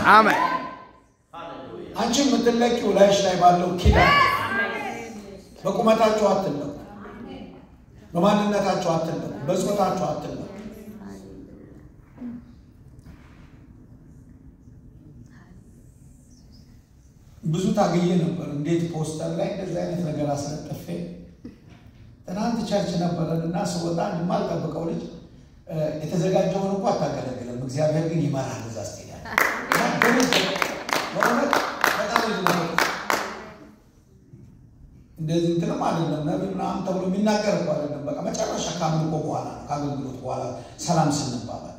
አሜን። አንቺ የምትለቂው ላይሽ ላይ ባለው ኪዳን በቁመታችሁ አትለቁ፣ በማንነታችሁ አትለቁ፣ በጾታችሁ አትለቁ። ብዙ ታግዬ ነበር። እንዴት ፖስተር ላይ እንደዚህ አይነት ነገር አስለጥፌ ትናንት ቸርች ነበረን እና ስወጣ የማልጠብቀው ልጅ እ፣ የተዘጋጀውን እንኳ አታገለግለም፣ እግዚአብሔር ግን ይመራል እዛ ስትሄዳል። በእውነት በጣም ልጅ ነው። እንደዚህ እንትንም አይደለም ነቢይ ምናምን ተብሎ የሚናገር እኮ አይደለም። በቃ መጨረሻ ከአምልኮ በኋላ ነው ከአገልግሎት በኋላ ሰላም ስንባባል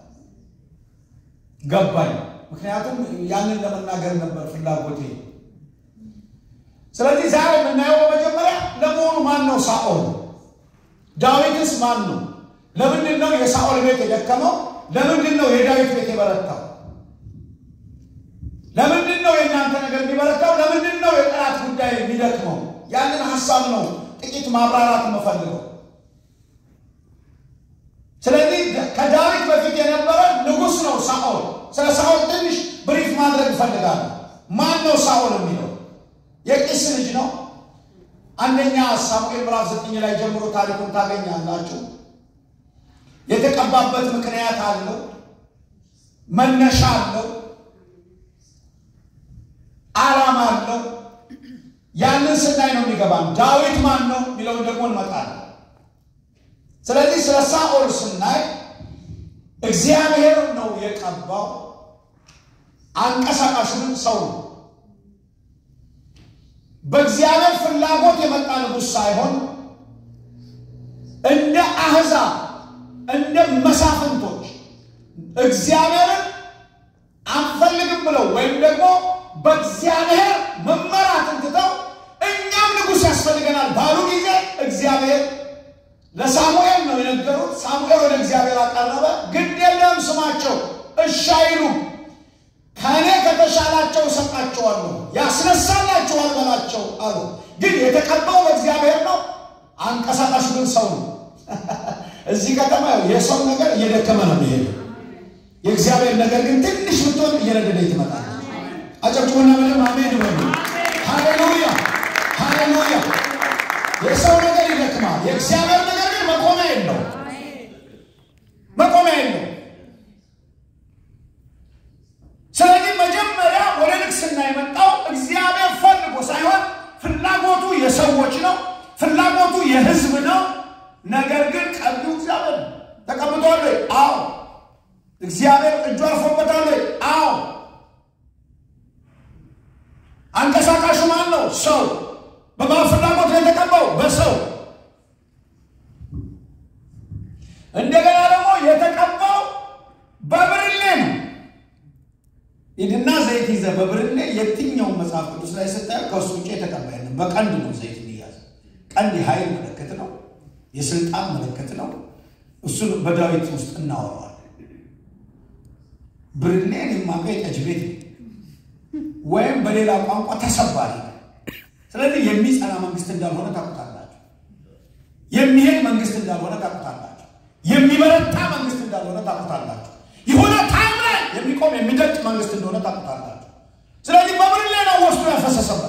ገባኝ። ምክንያቱም ያንን ለመናገር ነበር ፍላጎቴ። ስለዚህ ዛሬ የምናየው በመጀመሪያ ለመሆኑ ማን ነው ሳኦል? ዳዊትስ ማን ነው? ለምንድን ነው የሳኦል ቤት የደከመው? ለምንድን ነው የዳዊት ቤት የበረታው? ለምንድን ነው የእናንተ ነገር የሚበረታው? ለምንድን ነው የጠላት ጉዳይ የሚደክመው? ያንን ሀሳብ ነው ጥቂት ማብራራት የምፈልገው። ስለዚህ ከዳዊት በፊት የነበረ ንጉሥ ነው ሳኦል። ስለ ሳኦል ትንሽ ብሪፍ ማድረግ እፈልጋለሁ። ማን ነው ሳኦል የሚለው? የቂስ ልጅ ነው። አንደኛ ሳሙኤል ምዕራፍ ዘጠኝ ላይ ጀምሮ ታሪኩን ታገኛላችሁ። የተቀባበት ምክንያት አለው፣ መነሻ አለው፣ ዓላማ አለው። ያንን ስናይ ነው የሚገባን። ዳዊት ማን ነው የሚለውን ደግሞ እንመጣለን። ስለዚህ ስለ ሳኦል ስናይ እግዚአብሔር ነው የቀባው፣ አንቀሳቃሹንም ሰው ነው። በእግዚአብሔር ፍላጎት የመጣ ንጉሥ ሳይሆን እንደ አሕዛብ እንደ መሳፍንቶች እግዚአብሔርን አንፈልግም ብለው ወይም ደግሞ በእግዚአብሔር መመራትን ትተው እኛም ንጉሥ ያስፈልገናል ባሉ ጊዜ እግዚአብሔር ለሳሙኤል ነው የነገሩት። ሳሙኤል ወደ እግዚአብሔር አቀረበ። ግድ የለም ስማቸው፣ እሺ አይሉም። ከእኔ ከተሻላቸው እሰጣቸዋለሁ፣ ያስነሳላቸዋል በላቸው አሉ። ግን የተቀባው በእግዚአብሔር ነው፣ አንቀሳቃሹ ግን ሰው ነው። እዚህ ከተማ የሰው ነገር እየደከመ ነው የሚሄደው። የእግዚአብሔር ነገር ግን ትንሽ ብትሆን እየነደደ ትመጣለች። አጨብጭቡና ምንም አሜን በሉ። ሃሌሉያ ሃሌሉያ። የሰው ነገር ይደክማል፣ የእግዚአብሔር ነገር ግን መቆሚያ የለው፣ መቆሚያ የለው። ስለዚህ መጀመሪያ ወደ ንግስና የመጣው እግዚአብሔር ፈልጎ ሳይሆን ፍላጎቱ የሰዎች ነው፣ ፍላጎቱ የህዝብ ነው። ነገር ግን ቀቢው እግዚአብሔር ነው። ተቀምጧል ወይ? አዎ። እግዚአብሔር እጁ አርፎበታል ወይ? አዎ። አንቀሳቃሹ ማን ነው? ሰው። በማን ፍላጎት ነው የተቀባው? በሰው። እንደገና ደግሞ የተቀባው በብርሌ ነው። ሂድና ዘይት ይዘህ በብርሌ የትኛውን መጽሐፍ ቅዱስ ላይ ስታየው ከእሱ ውጭ የተቀባ የለም። በቀንድ ነው ዘይት የሚያዝ። ቀንድ የኃይል ምልክት ነው፣ የስልጣን ምልክት ነው። እሱን በዳዊት ውስጥ እናወራዋለን። ብርሌን የማውቀው የጠጅ ቤት ነው ወይም በሌላ ቋንቋ ተሰባሪ ነው። ስለዚህ የሚጸና መንግስት እንዳልሆነ ታውቁታላችሁ። የሚሄድ መንግስት እንዳልሆነ ታውቁታላችሁ። የሚበረታ መንግስት እንዳልሆነ ታውቁታላችሁ። የሆነ ታይም ላይ የሚቆም የሚደቅ መንግስት እንደሆነ ታውቁታላችሁ። ስለዚህ በብርሌ ነው ወስዶ ያፈሰሰበት።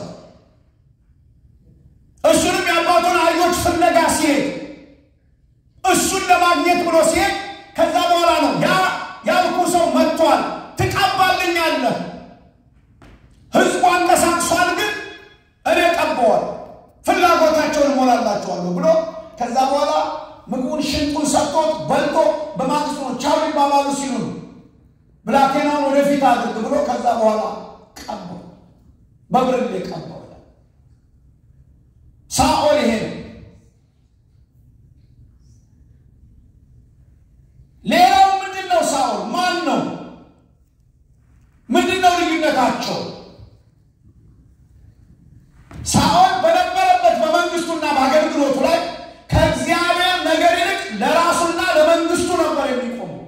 እሱንም የአባቱን አህዮች ፍለጋ ሲሄድ እሱን ለማግኘት ብሎ ሲሄድ ከዛ በኋላ ነው ያ ያልኩ ሰው መጥቷል፣ ትቀባልኛለህ ህዝቡ አንቀሳቅሷል፣ ግን እኔ ቀባዋል፣ ፍላጎታቸውን እሞላላቸዋለሁ ብሎ ከዛ በኋላ ምግቡን ሽንጡን ሰጥቶት በልቶ በማግስቱ ነው ቻው ሊባባሉ ሲሉ ነው ብላቴናውን ወደፊት አድርግ ብሎ ከዛ በኋላ ቀባው፣ በብርሌ ቀባው። ሳኦል ይሄ ነው። ሌላው ምንድን ነው? ሳኦል ማን ነው? ምንድን ነው ልዩነታቸው? ሳኦል በነበረበት በመንግስቱና በአገልግሎቱ ላይ ከእግዚአብሔር ነገር ይልቅ ለራሱና ለመንግስቱ ነበር የሚቆመው።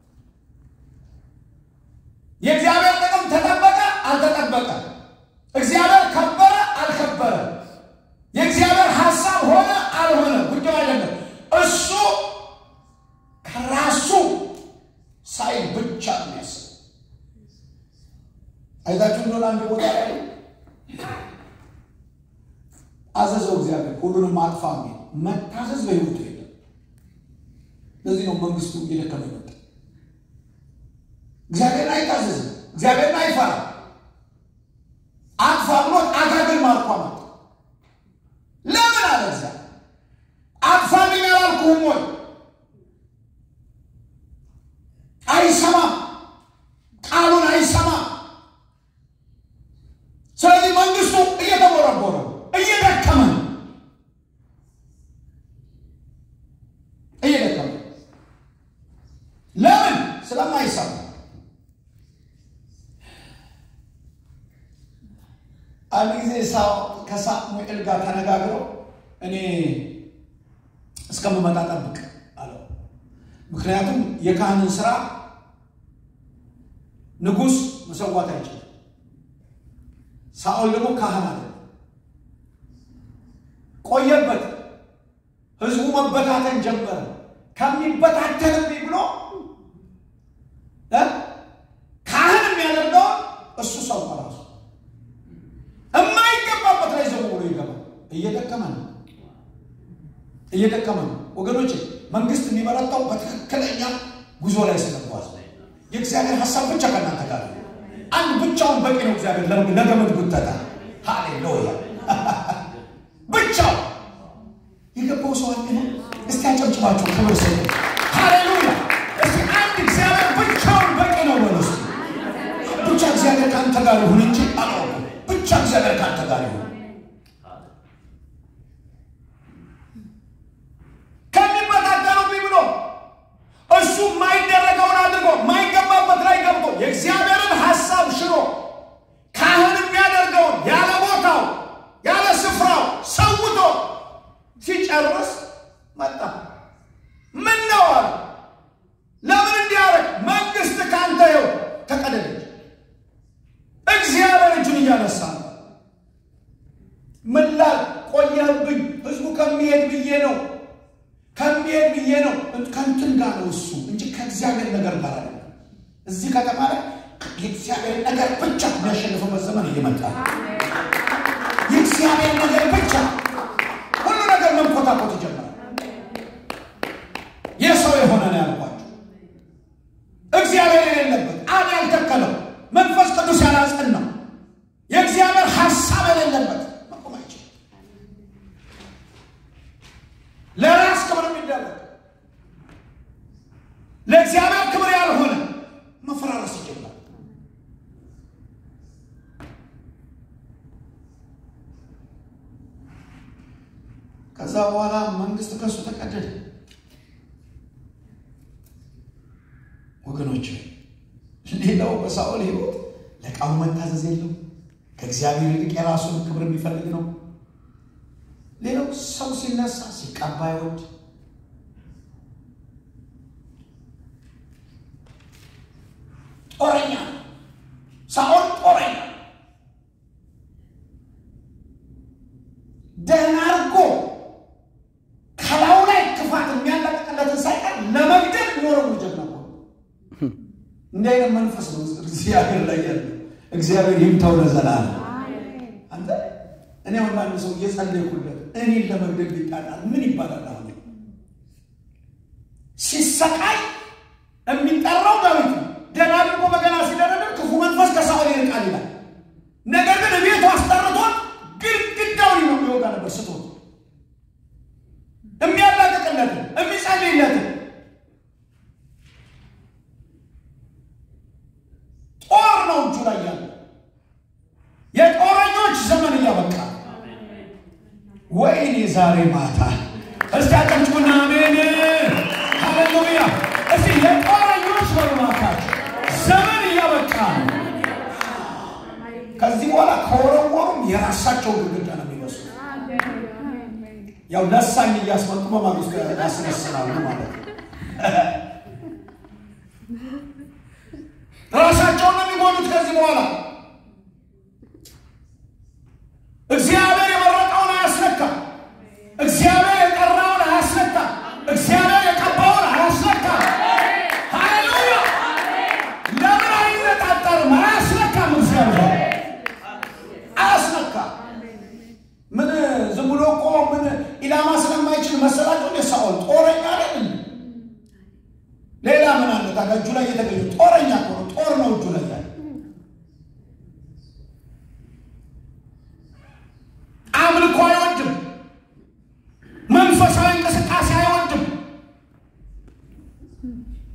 የእግዚአብሔር ጥቅም ተጠበቀ አልተጠበቀ፣ እግዚአብሔር ከበረ አልከበረ፣ የእግዚአብሔር ሀሳብ ሆነ አልሆነ ጉዳዩ አይደለም። እሱ ከራሱ ሳይል ብቻ ነው ያስብ አይታችሁ እንደሆነ አንድ ቦታ ላይ አዘዘው እግዚአብሔር ሁሉንም አጥፋ የሚል መታዘዝ በሕይወቱ የለም። ለዚህ ነው መንግስቱ እየደከመ ይመጣ። እግዚአብሔርን አይታዘዝም፣ እግዚአብሔርን አይፈራ። አጥፋ ብሎት አጋግን ማርኳ መጣ። ለምን አለ እግዚአብሔር አጥፋልኝ አላልኩህም ወይ? አይሰማም፣ ቃሉን አይሰማም። ስለዚህ መንግስቱ እየተቦረቦረ እየደከመ ነው፣ እየደከመ ለምን? ስለማይሰማ። አንድ ጊዜ ከሳሙኤል ጋር ተነጋግረው እኔ እስከምመጣ ጠብቅ አለው። ምክንያቱም የካህንን ስራ ንጉሥ መሰዋት አይችልም። ሳኦል ደግሞ ካህን አለ። ቆየበት። ህዝቡ መበታተን ጀመረ። ከሚበታተንብኝ ብሎ ካህን የሚያደርገውን እሱ ሰው ራሱ የማይገባበት ላይ ዘው ብሎ ይገባል። እየደከመ ነው እየደከመ ነው ወገኖች። መንግስት የሚበረታው በትክክለኛ ጉዞ ላይ ስለጓዝ የእግዚአብሔር ሀሳብ ብቻ ከእናንተ ጋር አንድ ብቻውን በቂ ነው። እግዚአብሔር ለገመድ ጉተታ ሃሌሉያ ብቻው የገባው ሰው አለ። እስቲ አጨብጭባችሁ ክብር ሰ ሃሌሉያ። እስቲ አንድ እግዚአብሔር ብቻውን በቂ ነው በሉ። እስቲ ብቻ እግዚአብሔር ከአንተ ጋር ይሁን እንጂ አለ ብቻ እግዚአብሔር ከአንተ ጋር ይሁን ከሚበታተኑብኝ ብሎ እሱ የማይደረገውን አድርጎ የማይገባበት ላይ ገብቶ የእግዚአብሔርን ሀሳብ ሽሮ ካህን የሚያደርገውን ያለ ቦታው ያለ ስፍራው ሰውቶ ሲጨርስ መጣ። ምን ነው አለ። ለምን እንዲያደርግ መንግስት ካንተ ይኸው ተቀደደች። እግዚአብሔር እጁን እያነሳ ነው። ምን ላል ቆየህብኝ? ህዝቡ ከሚሄድ ብዬ ነው ከሚሄድ ብዬ ነው። ከንትን ጋር ነው እሱ እንጂ ከእግዚአብሔር ነገር ጋር አለ። እዚህ ከተማ ላይ የእግዚአብሔር ነገር ብቻ የሚያሸንፍበት ዘመን እየመጣ ነው። የእግዚአብሔር ነገር ብቻ ሁሉ ነገር መንኮታኮት ይጀምራል። የሰው የሆነ ነው ያልኳቸው። እግዚአብሔር የሌለበት አብ ያልተከለው መንፈስ ቅዱስ ያላጸናው የእግዚአብሔር ሀሳብ የሌለበት መቆም አይችልም። ለራስ ክብር የሚደረግ ለእግዚአብሔር ክብር ያልሆነ መፈራረስ ይጀምራል። ከዛ በኋላ መንግስት ከሱ ተቀደደ። ወገኖች ሌላው በሳኦል ሕይወት ለቃሉ መታዘዝ የለው ከእግዚአብሔር ይልቅ የራሱን ክብር የሚፈልግ ነው። ሌላው ሰው ሲነሳ ሲቀባ ይወድ ጦረኛ ሳኦል ጦረኛ ደህና አድርጎ ከላዩ ላይ ክፋት የሚያለቅቅለትን ሳይቀር ለመግደል ኖረው ጀግና እኮ እንዲህ አይነት መንፈስ ነው እግዚአብሔር ላይ ያለው። እግዚአብሔር ይምታው ለዘላለም። አንተ እኔ አሁን አንድ ሰው እየጸለይኩለት እኔን ለመግደል ቢጣጣል ምን ይባላል? አሁን ሲሰቃይ የሚጠራው ዳዊት ነው። ደህና አድርጎ በገና ሲደረድር ክፉ መንፈስ ከሳኦል ይርቃል ይላል። ነገር ግን ቤቱ አስጠርቶት ግድግዳውን ነው የሚወጋ ነበር ስቶት የሚያላቅቅለትን የሚጸልይለትን ጦር ነው እጁ ላይ ያለ የጦረኞች ዘመን እያበቃ ወይኔ ዛሬ ማታ እስቲ አጨብጭቡና አሜን ሃሌሉያ እስቲ የጦረኞች በማታች ዘመን እያበቃ ነው ከዚህ በኋላ ከወረወሩም የራሳቸው ግድግዳ ነው የሚመስሉ ያው ለሳኝ እያስመጡ በማግስቱ ያስነስናሉ ማለት ነው ራሳቸውን ነው የሚጎዱት ከዚህ በኋላ እግዚአብሔር የመረጠውን አያስነካም። እግዚአብሔር የጠራውን አያስነካም። እግዚአብሔር የቀባውን አያስነካም። ሃሌሉያ! ለምን አይነጣጠርም? አያስነካም እግዚአብሔር ታዲያ እጁ ላይ የተገኘ ጦረኛ እኮ ነው። ጦር ነው እጁ ላይ ያለ። አምልኮ አይወድም። መንፈሳዊ እንቅስቃሴ አይወድም።